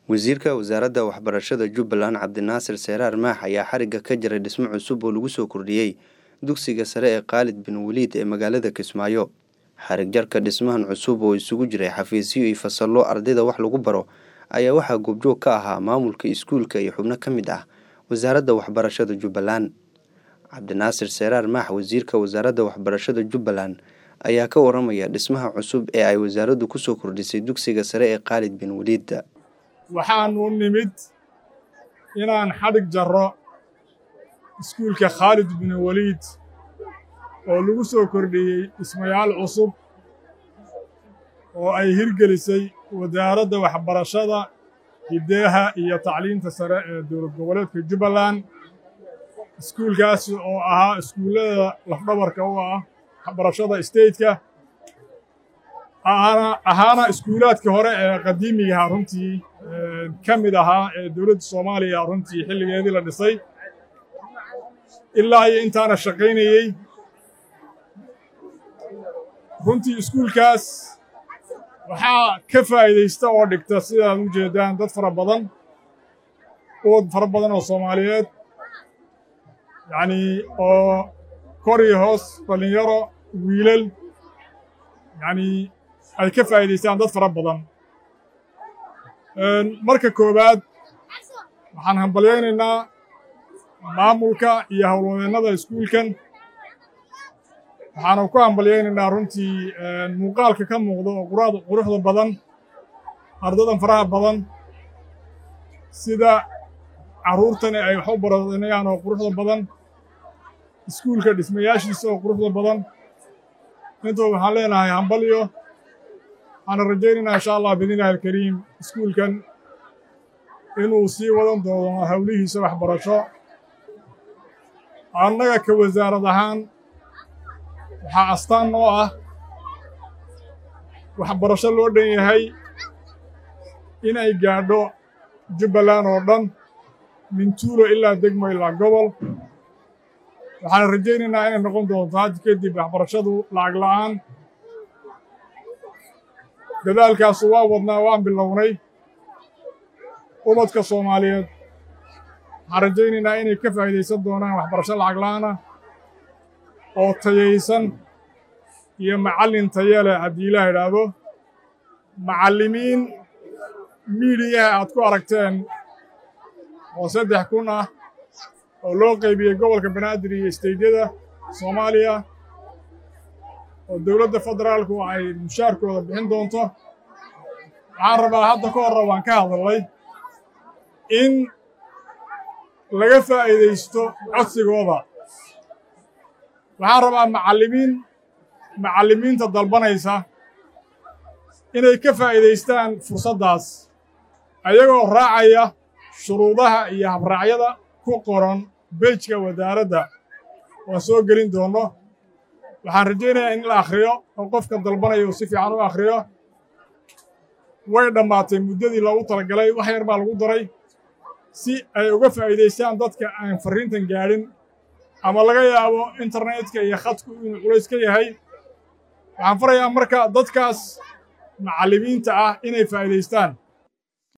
wasiirka wasaaradda waxbarashada jubbaland cabdinaasir seeraar maax ayaa xarigga ka jiray dhismo cusub oo lagu soo kordhiyey dugsiga sare ee khaalid bin waliid ee magaalada kismaayo xarig jarka dhismahan cusub oo isugu jiray xafiisyo iyo fasallo ardayda wax lagu baro ayaa waxaa goobjoog ka ahaa maamulka iskuulka iyo xubno ka mid ah wasaaradda waxbarashada jubbaland cabdinaasir seeraar maax wasiirka wasaaradda waxbarashada jubbaland ayaa ka waramaya dhismaha cusub ee ay wasaaraddu kusoo kordhisay dugsiga sare ee khaalid bin waliid waxaanu nimid inaan xadhig jarro iskuulka khaalid bin waliid oo lagu soo kordhiyey dhismayaal cusub oo ay hirgelisay wasaaradda waxbarashada hiddeeha iyo tacliinta sare ee dowlad goboleedka jubbaland iskuulkaas oo ahaa iskuullada lafdhabarka u ah waxbarashada stateka ahaana iskuulaadkii hore ee qadiimigaha runtii ka mid ahaa ee dowladda soomaaliya runtii xilligeedii la dhisay ilaa iyo intaana shaqaynayey runtii iskuulkaas waxaa ka faa'idaysta oo dhigta sidaad u jeeddaan dad fara badan uwad fara badan oo soomaaliyeed yacnii oo kor iyo hoos dhallinyaro wiilal yacnii ay ka faa'idaystaan dad fara badan marka koowaad waxaan hambalyaynaynaa maamulka iyo howlwadeennada iskuulkan waxaanu ku hambalyaynaynaa runtii muuqaalka ka muuqda oo quruxda badan ardadan faraha badan sida carruurtani ay wax u baranayaan oo quruxda badan iskuulka dhismayaashiisa oo quruxda badan intooda waxaan leenahay hambalyo waxaana rajaynaynaa insha allah biidnillahi alkariim iskuulkan inuu sii wadan doono howlihiisa waxbarasho annaga ka wasaarad ahaan waxaa astaan noo ah waxbarasho loo dhan yahay inay gaadho jubbaland oo dhan min tuulo ilaa degmo ilaa gobol waxaana rajaynaynaa inay noqon doonto hadda kadib waxbarashadu lacag la'aan dadaalkaasu waa wadnaa waan bilownay ubadka soomaaliyeed waxaan rajaynaynaa inay ka faa'idaysan doonaan waxbarasho lacag la'aana oo tayaysan iyo macallin taya leh haddii ilaah idhaahdo macallimiin miidiyaha aad ku aragteen oo saddex kun ah oo loo qaybiyey gobolka banaadir iyo isteydyada soomaaliya oo dowladda federaalku ay mushaarkooda bixin doonto waxaan rabaa hadda ka horra waan ka hadalnay in laga faa'iidaysto codsigooda waxaan rabaa macallimiin macallimiinta dalbanaysa inay ka faa'iidaystaan fursaddaas ayagoo raacaya shuruudaha iyo habraacyada ku qoran bejka wasaaradda waan soo gelin doonno waxaan rajaynayaa in la akhriyo oo qofka dalbanaya uu si fiican u akhriyo way dhammaatay muddadii loogu talagalay wax yar baa lagu daray si ay uga faa'iidaystaan dadka aan farriintan gaadhin ama laga yaabo internetka iyo khadku inuu culays ka yahay waxaan farayaa marka dadkaas macallimiinta ah inay faa'iidaystaan